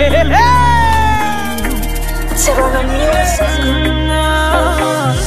Serrano Music.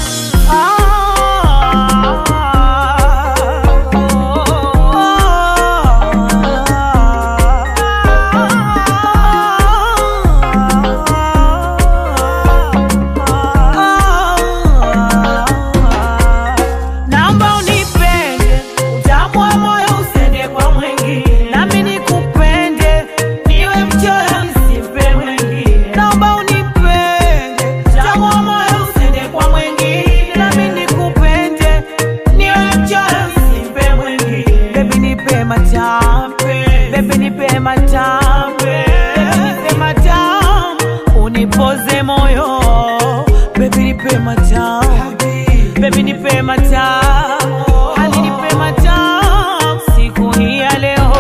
Naomba unipende, utamu wa moyo usende kwa mwingine, nami nikupende, niwe mchoyo nisipe mwingine. Naomba unipende, utamu wa moyo usende kwa mwingine, nami nikupende, niwe mchoyo nisipe mwingine. Baby nipe matampe, baby nipe matampe, baby nipe matamu, unipoze moyo, baby nipe matamu Baby nipe matamu, hali nipe matamu siku hii ya leo.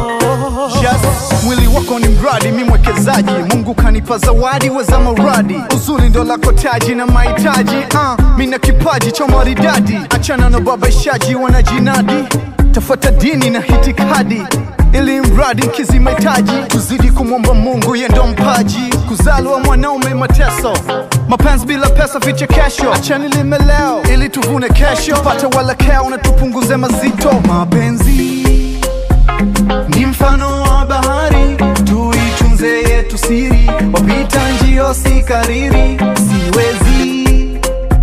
Just, mwili wako ni mradi, mi mwekezaji. Mungu kanipa zawadi weza mauradi, uzuri ndo lako taji na mahitaji. Uh, mi na kipaji cha maridadi, achana na babaishaji wanajinadi, tafuata dini na hitikadi ili mradi nkizi mahitaji, tuzidi kumwomba Mungu ye ndo mpaji. Kuzaliwa mwanaume mateso, mapenzi bila pesa vichekesho. Achani lime leo ili tuvune kesho, tupate walakeo na tupunguze mazito. Mapenzi ni mfano wa bahari, tuitunze yetu siri, wapita njio si kariri. Siwezi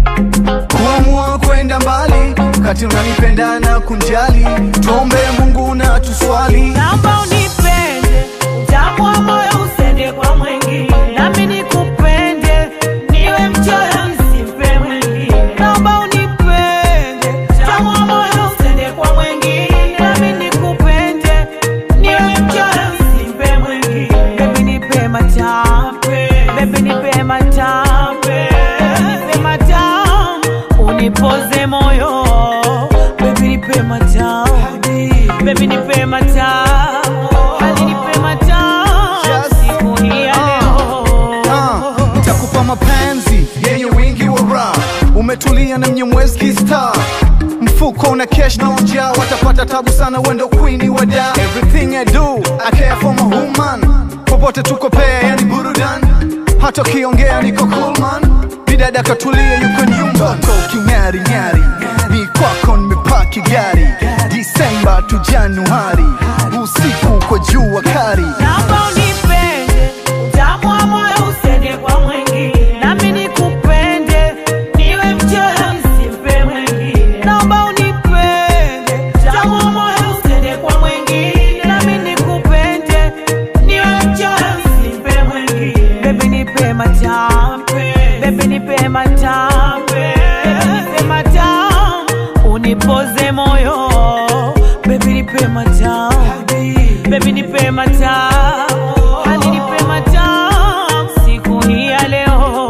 kuamua kwenda mbali, kati unanipenda na kunjali, tuombe Mungu na tuswali. Naomba unipende, utamu wa moyo usende kwa mwingine, nami nikupende, niwe mchoyo nisipe mwingine. Naomba unipende, utamu wa moyo usende kwa mwingine, nami nikupende, niwe mchoyo nisipe mwingine. Baby nipe matampe, baby nipe matampe, baby nipe matamu, unipoze moyo, baby nipe matamu, baby nipe matamu, hali nipe matamu, Just- siku hii ya leo. Ah, nitakupa mapenzi yenye wingi wa raha, umetulia na mnyemwezi kista mfuko una cash na ujaa, watapata tabu sana, wendo queen wa da. Everything I do I care for my woman, popote tuko pea, yani burudan, hata ukiongea niko cool man, bidada katulia, yuko nyumba Mtoto king'ari ng'ari, ni kwako nimepaki gari, Disemba tu Januari, usiku kwa jua kari Naomba unipende, utamu wa moyo usende kwa mwingine, nami nikupende, niwe mchoyo nisipe mwingine. Naomba unipende, utamu wa moyo usende kwa mwingine, nami nikupende, niwe mchoyo nisipe mwingine. Baby nipe matampe, baby nipe matampe, baby nipe matamu, unipoze moyo, baby nipe matamu Baby nipe matamu, hali nipe matamu siku hii ya leo.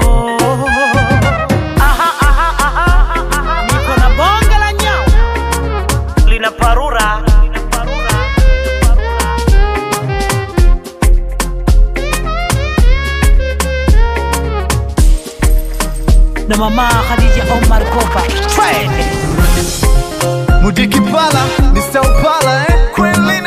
Aha, aha, aha, aha, niko na bonge la nyau lina parura na mama Khadija Omar Kopa Mudiki pala, Mr. Upala, eh? Queen Lin